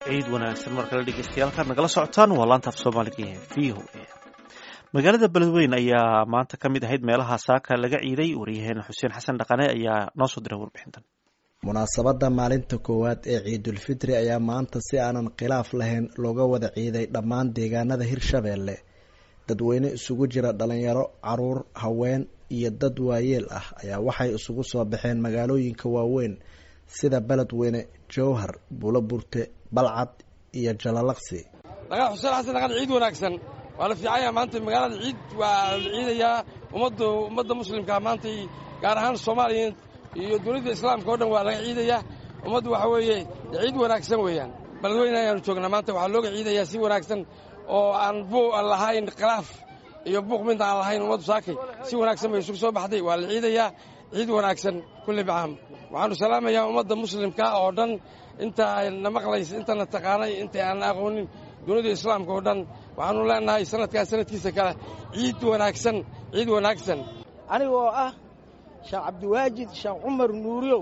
ciid wanaagsan mar kale dhegeystayaal nagala socotaan waa laanta af soomaaliga ee v o a magaalada beledweyn ayaa maanta ka mid ahayd meelaha saaka laga ciiday waryaheena xuseen xasan dhaqane ayaa noo soo diray warbixintan munaasabadda maalinta koowaad ee ciidulfitri ayaa maanta si aanan khilaaf lahayn looga wada ciiday dhammaan deegaanada hirshabeelle dadweyne isugu jira dhalinyaro caruur haween iyo dad waayeel ah ayaa waxay isugu soo baxeen magaalooyinka waaweyn sida beledweyne jowhar bulo burte balcad iyo jalalaqsi laga xuseen xasan dhaqan ciid wanaagsan waa la fiicanya maanta magaalada ciid waa la ciidayaa ummadda ummadda muslimkaa maantay gaar ahaan soomaaliya iyo dowladda islaamka o dhan waa laga ciidayaa ummaddu waxa weeye ciid wanaagsan weeyaan beledweyne ayaanu joognaa maanta waxaa looga ciidayaa si wanaagsan oo aan buu lahayn khilaaf iyo buuq mid aan lahayn ummaddu saakay si wanaagsan bay isugu soo baxday waa la ciidayaa ciid wanaagsan kulli bacaam waxaanu salaamayaa ummadda muslimka oo dhan intaana maqlaysa intana taqaanay inta aan aqoonin dunida islaamka oo dhan waxaanu leenahay sanadkaa sanadkiisa kale ciid wanaagsan ciid wanaagsan anigoo ah sheekh cabdiwaajid sheekh cumar nuuriyow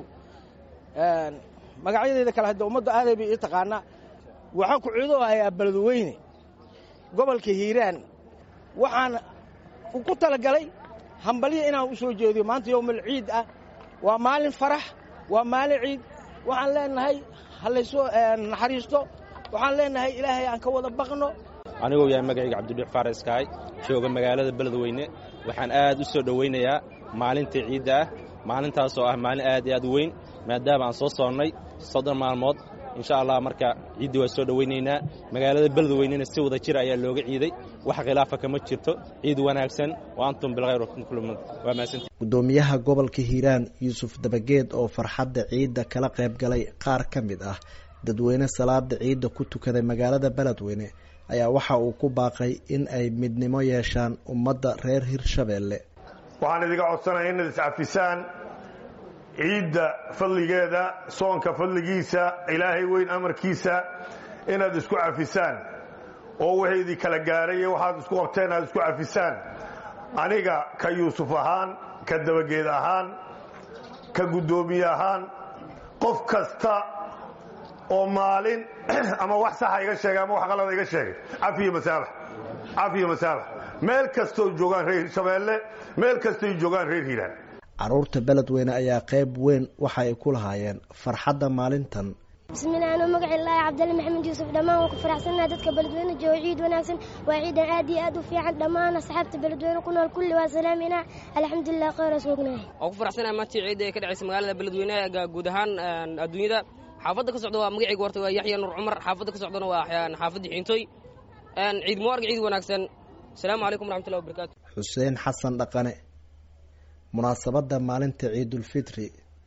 magacyadeyda kale hadda ummadda aaday bay ii taqaanaa waxaan ku ciido ayaa beledweyne gobolka hiiraan waxaan ku talagalay hambalyo inaan u soo jeediyo maanta yowmal ciid ah waa maalin farax waa maalin ciid waxaan leenahay halaysoo naxariisto waxaan leenahay ilaahay aan ka wada baqno anigoo yahay magacayga cabdidhuux faaraskaay jooga magaalada beledweyne waxaan aad u soo dhowaynayaa maalintii ciidda ah maalintaasoo ah maalin aad iyo aad u weyn maadaama aan soo soonnay soddon maalmood insha allah marka ciiddii waa soo dhowaynaynaa magaalada beledweynena si wada jira ayaa looga ciiday wax khilaafa kama jirto ciid wanaagsan wa antum bilkhayr waa mahadsanti guddoomiyaha gobolka hiiraan yuusuf dabageed oo farxadda ciidda kala qayb galay qaar ka mid ah dadweyne salaada ciidda ku tukaday magaalada beledweyne ayaa waxa uu ku baaqay in ay midnimo yeeshaan ummadda reer hirshabeelle waxaan idiga codsanaya inaad iscafisaan ciidda fadligeeda soonka fadligiisa ilaahay weyn amarkiisa inaad isku cafisaan oo wixii idin kala gaaray iyo waxaad isku qabteen aad isku cafisaan aniga ka yuusuf ahaan ka dabageed ahaan ka guddoomiye ahaan qof kasta oo maalin ama wax saxa iga sheegay ama wax qalada iga sheegay cafiyo masaabax cafiyo masaabax meel kastoo joogaan reer hirshabeelle meel kastoy joogaan reer hiiraan caruurta beledweyne ayaa qayb weyn waxa ay ku lahaayeen farxadda maalintan bismillahi anuu magaci laahi cabdali maxamed yuusuf dhammaan waan ku faraxsannaha dadka beledweyne jooga ciid wanaagsan waa ciidan aad iyo aad u fiican dhammaan asxaabta beledweyne ku nool kulli waa salaaminaa alxamdulilah khayra soognahay waan ku faraxsanaha maantii ciidda ee ka dhacaysa magaalada beledweyne guud ahaan adduunyada xaafadda ka socda waa magacayga horta waa yaxya nuur cumar xaafadda ka socdana waa xaafadda xiintooy ciid mubaarag ciid wanaagsan asalaamu calaykum waraxmatullahi wabarakatu xuseen xasan dhaqane munaasabadda maalinta ciidulfitri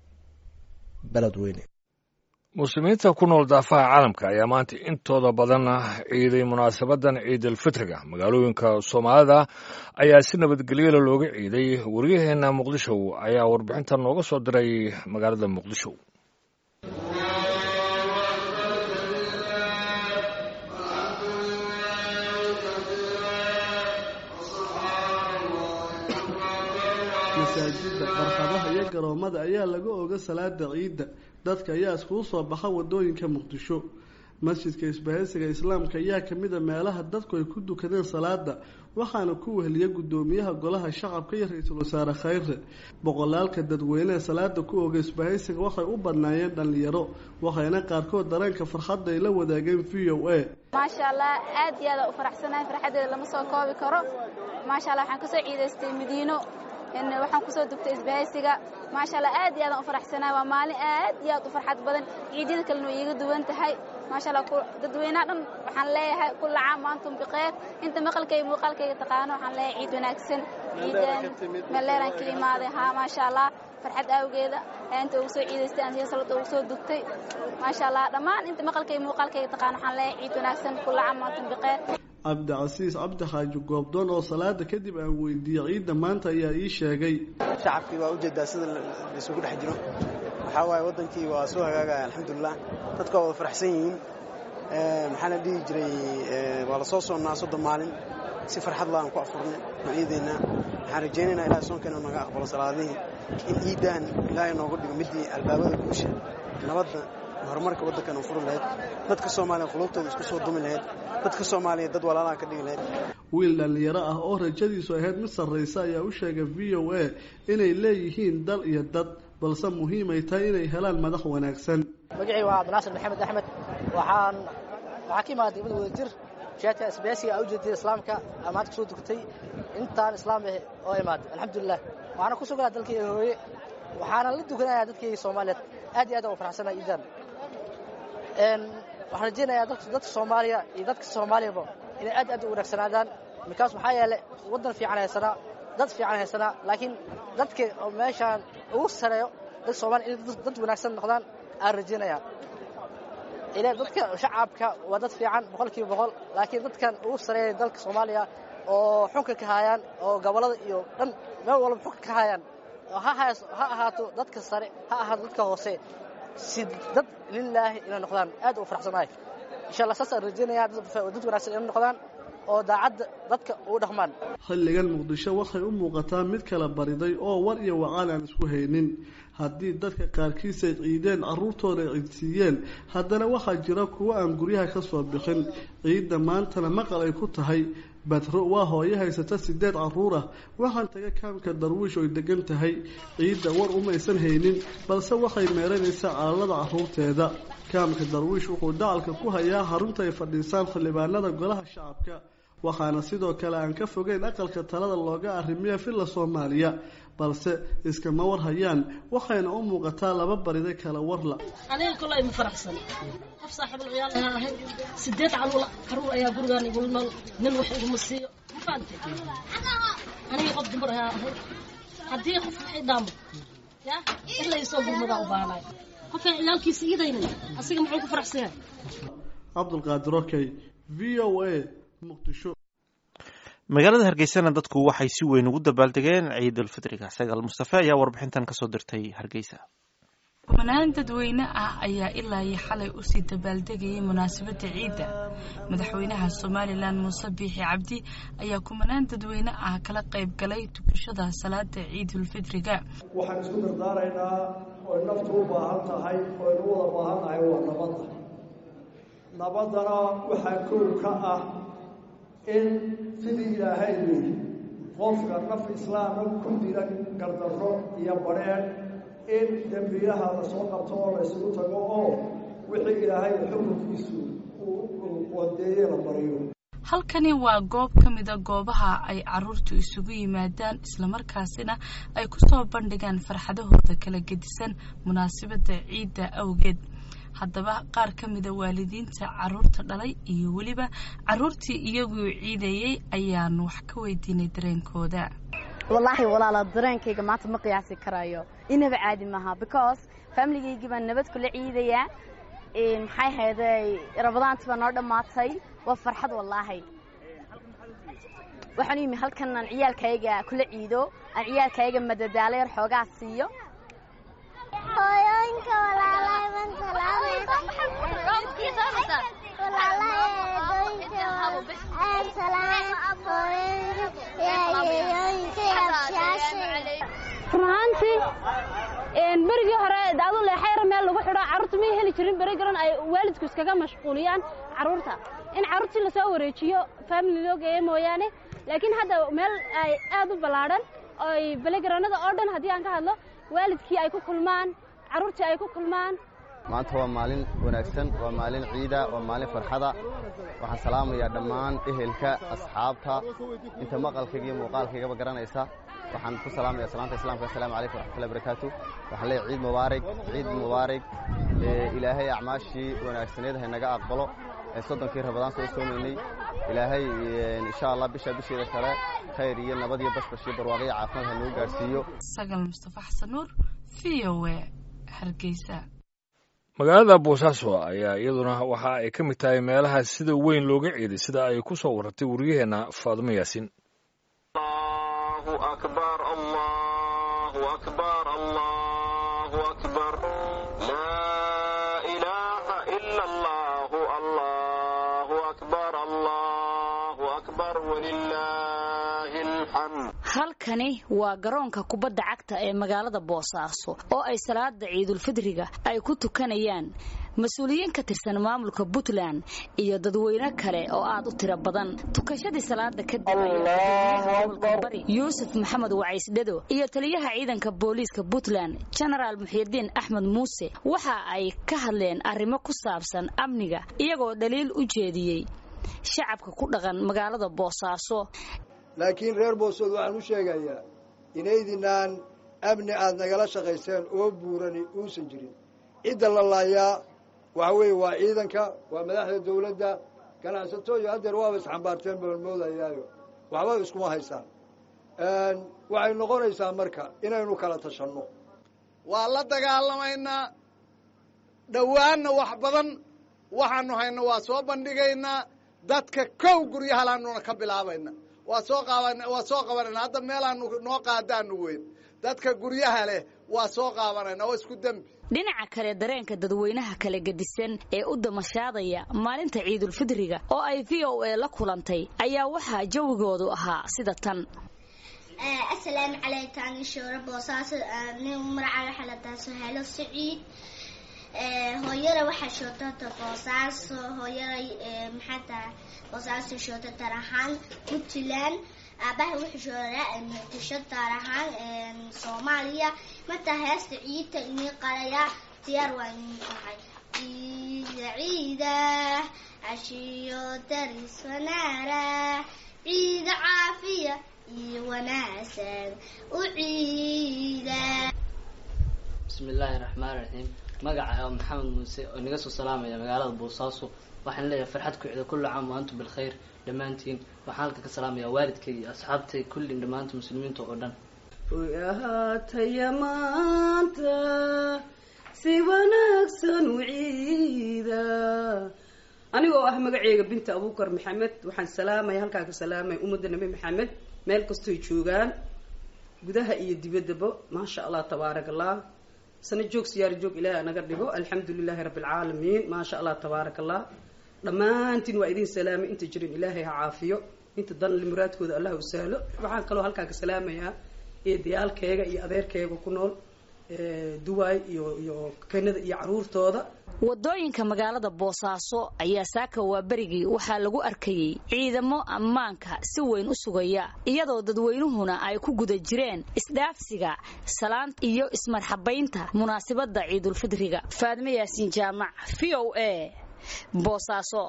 beledweyne muslimiinta ku nool daafaha caalamka ayaa maanta intooda badan ciiday munaasabadan ciidulfitriga magaalooyinka soomaalida ayaa si nabadgelyala looga ciiday waryaheena muqdisho ayaa warbixinta nooga soo diray magaalada muqdisho masaajidda barxadaha iyo garoomada ayaa laga oga salaada ciidda dadka ayaa iskugu soo baxa wadooyinka muqdisho masjidka isbahaysiga islaamka ayaa kamid a meelaha dadku ay ku dukadeen salaada waxaana ku weheliya guddoomiyaha golaha shacabka iyo ra-iisul wasaare khayre boqolaalka dadweyneha salaada ku oga isbahaysiga waxay u badnaayeen dhallinyaro waxayna qaarkood dareenka farxadda ay la wadaageen v o a maasha allah aad iyo aada u faraxsanahay farxaddeeda lama soo koobi karo maasha allah waxaan kasoo ciidaystay madiino waxaan kusoo dugtay isbahaysiga maasha allah aad iyo aadaan u faraxsanahay waa maalin aad iyo aad u farxad badan ciidyada kalena way iiga duwan tahay maasha allah dadweynaha dhan waxaan leeyahay kulla caam waantum bikeyr inta maqalkayga muuqaalkayga taqaano waxaan leeyahay ciid wanaagsan ciidan meleelaan ka imaaday haa maasha allah farxad awgeeda inta ugu soo ciidaystay aan salada ugu soo dugtay maasha allah dhammaan inta maqalkayga muuqaalkayga taqaano waxaan leeyahay ciid wanaagsan kulla caam waantum bikeyr cabdicasiis cabdi xaaji goobdoon oo salaada kadib aan weydiiyey ciidda maanta ayaa ii sheegay shacabkii waa ujeedaa sida laisugu dhex jiro waxaa waaye waddankii waa soo hagaagaya alxamdulilah dadka waa wada faraxsan yihiin maxaa la dhihi jiray waa la soo soonnaa soddon maalin si farxad la aan ku afurnay ciideenna waxaan rajaynaynaa ilahay soonkeena naga aqbalo salaadihii in ciiddan ilaahay nooga dhigo midii albaabada guusha nabadda horumarka waddankan u furi lahayd dadka soomaaliya qulubtooda isku soo dumi lahayd dadka soomaaliya dad walaalaha ka dhigi lahayd wiil dhallinyaro ah oo rajadiisu ahayd mid sarraysa ayaa u sheegay v o a inay leeyihiin dal iyo dad balse muhiimay tahay inay helaan madax wanaagsan magacii waa cabdinaasir maxamed axmed waxaan waxaa ka imaaday degmada wadajir jihaadka isbaasiga a ujeedada islaamka amaanta kusoo dugtay intaan islaam ah oo imaaday alxamdulilah waxaana ku sugnaa dalkii hooye waxaana la dukanayaa dadkii soomaaliyeed aad iyo aad aan u faraxsanaa iidan waxaan rajaynayaa dadka soomaaliya iyo dadka soomaaliyaba inay aad aad u wanaagsanaadaan mikaas maxaa yeelay waddan fiican haysanaa dad fiican haysanaa laakiin dadka oo meeshaan ugu sareeyo dadka soomaliya inay dad wanaagsan noqdaan aan rajaynayaa ila dadka shacabka waa dad fiican boqol kiiba boqol laakiin dadkan ugu sareeya dalka soomaaliya oo xunka ka hayaan oo gobollada iyo dhan meel walba xunka ka hayaan ha ahaato dadka sare ha ahaato dadka hoose si dad lilaahi inay noqdaan aad u faraxsanahay insha allah saasaan rajaynayaa dad wanaagsan inay noqdaan oo daacadda dadka ugu dhaqmaan xilligan muqdisho waxay u muuqataa mid kala bariday oo war iyo wacaan aan isku haynin haddii dadka qaarkiis ay ciideen carruurtooda ay ciidsiiyeen haddana waxaa jira kuwo aan guryaha ka soo bixin ciidda maantana maqal ay ku tahay badro waa hooyo haysata sideed carruur ah waxaan taga kaamka darwiish oy degan tahay ciidda war umaysan haynin balse waxay meeranaysaa caalalada carruurteeda kaamka darwiish wuxuu dacalka ku hayaa xarunta ay fadhiisaan xildhibaanada golaha shacabka waxaana sidoo kale aan ka fogeyn aqalka talada looga arrimiya villa soomaaliya balse iskama war hayaan waxayna u muuqataa laba barida kala warla aniga kolay ma faraxsan qof saaxiibul ciyaal ayaa ahay sideed caruur caruur ayaa gurigaan igula nool nin wax iguma siiyo ma fahamtay aniga qof dumar ayaa ahay haddii qof waxay dhaamo ya in la isoo gurmadaa u baahnay qofkaan ciyaalkiisa iidaynin asiga muxuu ku faraxsan yahay cabdulqaadir okey v o a muqdisho magaalada hargeysana dadku waxay si weyn ugu dabaaldegeen ciidulfitriga sagaal mustafe ayaa warbixintan kasoo dirtay hargeysa kumanaan dadweyne ah ayaa ilaa iyo xalay usii dabaaldegayay munaasabadda ciidda madaxweynaha somalilan muuse biixi cabdi ayaa kumanaan dadweyne ah kala qayb galay tukashada salaada ciidulfitriga waxaan isku dardaaraynaa oy naftu u baahan tahay oynu u wada baahannahay waa nabadda nabaddana waxaa kow ka ah in sidii ilaahay yidhi qofka naf islaama ku dira gardarro iyo badheedh in dembiyaha la soo qabto oo la ysugu tago oo wixii ilaahay xukunkiisu uu wadeeye la bariyo halkani waa goob ka mida goobaha ay caruurtu isugu yimaadaan islamarkaasina ay ku soo bandhigaan farxadahooda kala gedisan munaasabadda ciidda awgeed haddaba qaar ka mida waalidiinta caruurta dhalay iyo weliba caruurtii iyaguu ciidayey ayaanu wax ka weydiinay dareenkooda wallaahi walaala dareenkayga maanta ma qiyaasi karayo inaba caadi maaha because faamiligaygi baan nabad kula ciidayaa maxay hayday rabadaanti baa noo dhammaatay waa farxad wallaahi waxaan yimi halkan aan ciyaalkayga kula ciido aan ciyaalkayga madadaalo yar xoogaa siiyo hooyooyinka walaalahay baan run ahaantii berigii hore daadu leexayra meel lagu xidho carruurta may heli jirin beri garan ay waalidku iskaga mashquuliyaan carruurta in carruurtii lasoo wareejiyo family loo geeyo mooyaane laakiin hadda meel ay aad u ballaadhan oy belegaranada oo dhan haddii aan ka hadlo waalidkii ay ku kulmaan carruurtii ay ku kulmaan maanta waa maalin wanaagsan waa maalin ciida waa maalin farxada waxaan salaamayaa dhammaan ehelka asxaabta inta maqalkayga iyo muuqaalkaygaba garanaysa waxaan ku salaamaya salaanta islaamka assalaamu calaykum waraxmatullahi barakaatu waxaan leeyahay ciid mubaarig ciid mubaarig ilaahay acmaashii wanaagsaneed haynaga aqbalo soddonkii rabadaan soo soomaynay ilaahay insha allah bisha bisheeda kale khayr iyo nabad iyo bashbash iyo barwaaqo iyo caafimaad ha nagu gaadhsiiyo sagal mustafa xasan nuur v o a hargeysa magaalada boosaaso ayaa iyaduna waxa ay ka mid tahay meelaha sida weyn looga ciiday sida ay ku soo warartay wariyaheenna faadimo yaasin halkani waa garoonka kubadda cagta ee magaalada boosaaso oo ay salaada ciidulfidriga ay ku tukanayaan mas-uuliyiin ka tirsan maamulka puntland iyo dadweyne kale oo aad u tiro badan tukashadii salaada kadib ayaa yuusuf maxamed wacaysdhado iyo taliyaha ciidanka booliiska puntland jenaraal muxiidiin axmed muuse waxa ay ka hadleen arrimo ku saabsan amniga iyagoo dhaliil u jeediyey shacabka ku dhaqan magaalada boosaaso laakiin reer boosood waxaan u sheegayaa inaydinaan amni aad nagala shaqayseen oo buurani uusan jirin cidda la laayaa waxa weeye waa ciidanka waa madaxda dawladda ganacsato iyo haddeer waaba isxambaarteen baan moodayaayo waxba iskuma haysaan waxay noqonaysaa marka inaynu kala tashanno waa la dagaalamaynaa dhowaanna wax badan waxaanu hayno waa soo bandhigaynaa dadka kow guryahalaanuna ka bilaabayna waa soo qaban waa soo qabanayna hadda meelaanu noo qaadaanu weyn dadka guryaha leh waa soo qaabanayna oo isku dembi dhinaca kale dareenka dadweynaha kala gedisan ee u damashaadaya maalinta ciidulfidriga oo ay v o a la kulantay ayaa waxaa jawigoodu ahaa sida tan asalaamu calaykum ani shoore boosaaso nin magaca waxaa la dhahaa sohaalo saciid hooyada waxaa shootata boosaaso hooyaday maxaa tahay boosaaso shoota tar ahaan puntland aabaha wuxuu shooraa muqdisho taar ahaan soomaaliya martaa heesta ciidta inii qalayaa diyaar waa inii tahay ciida ciida cashiyo daris wanaara ciida caafiya iyo wanaagsan u ciida bismi illaahi raxmaan raxiim magaca oo maxamed muuse oo inaga soo salaamaya magaalada boosaaso waxaan leeyahay farxad ku cida kulli caam wa antum bilkhayr dhammaantiin waxaan halka ka salaamayaa waalidkay iyo asxaabtay kullin dhammaanta muslimiinta oo dhan oy ahaataya maanta si wanaagsan u ciida anigoo ah magaceyga binta abuukar maxamed waxaan salaamaya halkaa ka salaamaya ummadda nabi maxamed meel kastoy joogaan gudaha iyo dibaddaba maasha allah tabaarak allah sana joog siyaaro joog ilaahi anaga dhigo alxamdu lilaahi rabbi alcaalamiin maasha allah tabaarak allah dhammaantiin waa idin salaamay inta jirin ilaahay ha caafiyo inta dan muraadkooda allah u sahlo waxaan kaloo halkaa ka salaamayaa eedayaalkeega iyo adeerkeega ku nool duwaay iyo iyo kanada iyo caruurtooda wadooyinka magaalada boosaaso ayaa saaka waa berigii waxaa lagu arkayey ciidamo ammaanka si weyn u sugaya iyadoo dadweynuhuna ay ku guda jireen isdhaafsiga salaanta iyo ismarxabaynta munaasabadda ciidulfidriga faadme yaasiin jaamac v o a boosaaso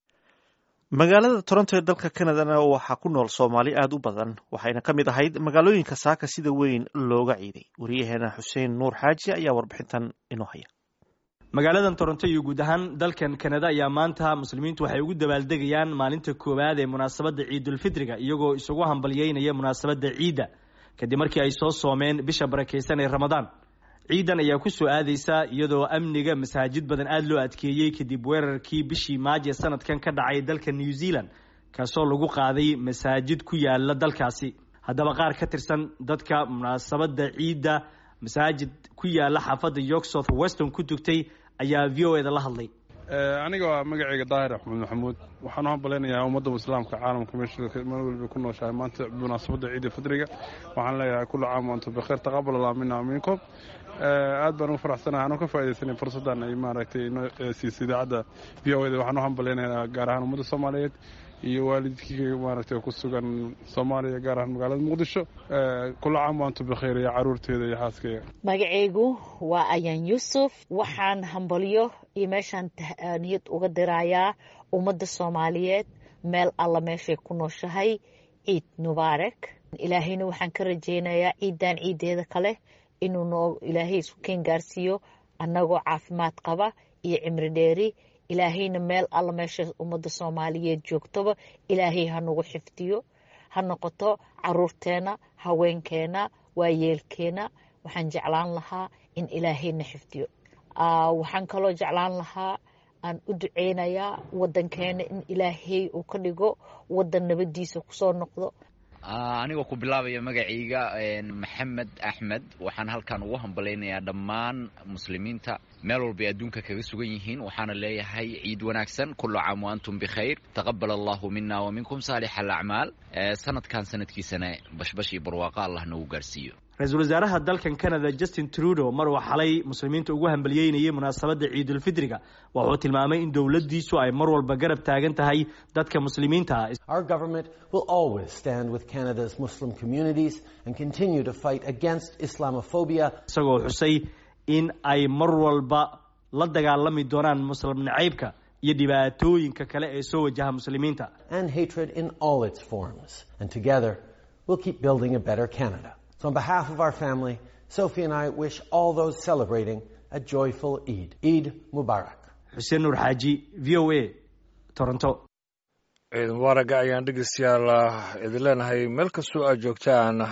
magaalada toronto ee dalka canadana waxaa ku nool soomaali aada u badan waxayna ka mid ahayd magaalooyinka saaka sida weyn looga ciiday wariyaheena xuseen nuur xaaji ayaa warbixintan inoo haya magaaladan toronto iyo guud ahaan dalkan kanada ayaa maanta muslimiintu waxay ugu dabaaldegayaan maalinta koowaad ee munaasabadda ciidulfitriga iyagoo isugu hambalyeynaya munaasabadda ciidda kadib markii ay soo soomeen bisha barakaysan ee ramadaan ciidan ayaa ku soo aadaysa iyadoo amniga masaajid badan aada loo adkeeyey kadib weerarkii bishii maaje sanadkan ka dhacay dalka new zealand kaasoo lagu qaaday masaajid ku yaala dalkaasi haddaba qaar ka tirsan dadka munaasabadda ciidda masaajid ku yaala xaafadda york south weston ku tugtay ayaa v o eda la hadlay aniga waa magacayga daahir axmed maxamuud waxaan u hambalaynayaa ummadda islaamka caalamka meesha meel waliba ku nooshahay maanta munaasabadda ciida fidriga waxaan leeyahay kullu caam waantum bikheer taqabal allah mina minkum aad baan ugu faraxsanahay anuu ka faaidaysanay fursaddan ay maaragtay inoo siisay idaacadda v o eda waxaan u hambalaynayaa gaar ahaan ummadda soomaaliyeed iyo waalidkii maaragtay ku sugan soomaaliya gaar ahaan magaalada muqdisho kula caam waantu bikheer iyo caruurteeda iyo xaaskeyga magacaygu waa ayaan yuusuf waxaan hambalyo iyo meeshaan niyad uga dirayaa ummadda soomaaliyeed meel alla meeshay ku nooshahay ciid mubaarak ilaahayna waxaan ka rajaynayaa ciidan ciideeda kale inuu noo ilaahay isku keen gaarsiiyo annagoo caafimaad qaba iyo cimri dheeri ilaahayna meel alla meesha ummadda soomaaliyeed joogtoba ilaahay ha nagu xifdiyo ha noqoto caruurteena haweenkeena waayeelkeena waxaan jeclaan lahaa in ilaahayna xifdiyo waxaan kaloo jeclaan lahaa aan u duceynayaa wadankeena in ilaahay uu ka dhigo wadan nabadiisa kusoo noqdo anigoo ku bilaabaya magacayga maxamed axmed waxaan halkan ugu hambalaynayaa dhammaan muslimiinta meel walbay adduunka kaga sugan yihiin waxaana leeyahay ciid wanaagsan kullu caam wa antum bikhayr taqabal allahu mina wa minkum saalix alacmaal sanadkan sanadkiisana bashbash iyo barwaaqo allah nagu gaarsiiyo ra-iisul wasaaraha dalkan canada justin trudeau mar uu xalay muslimiinta ugu hambaliyeynayay munaasabadda ciidulfidriga wuxuu tilmaamay in dowladdiisu ay mar walba garab taagan tahay dadka muslimiinta ah Our government will always stand with Canada's Muslim communities and continue to fight against Islamophobia. isagoo xusay in ay mar walba la dagaalami doonaan muslim nacaybka iyo dhibaatooyinka kale ee soo wajaha muslimiinta and hatred in all its forms. And together, we'll keep building a better Canada. So on behalf of our family, Sophie and I wish all those celebrating a joyful Eid. Eid Mubarak. xuseen nuur xaaji v o a toronto ciid mubaaraga ayaan dhegeystayaal idin leenahay meel kastoo aad joogtaan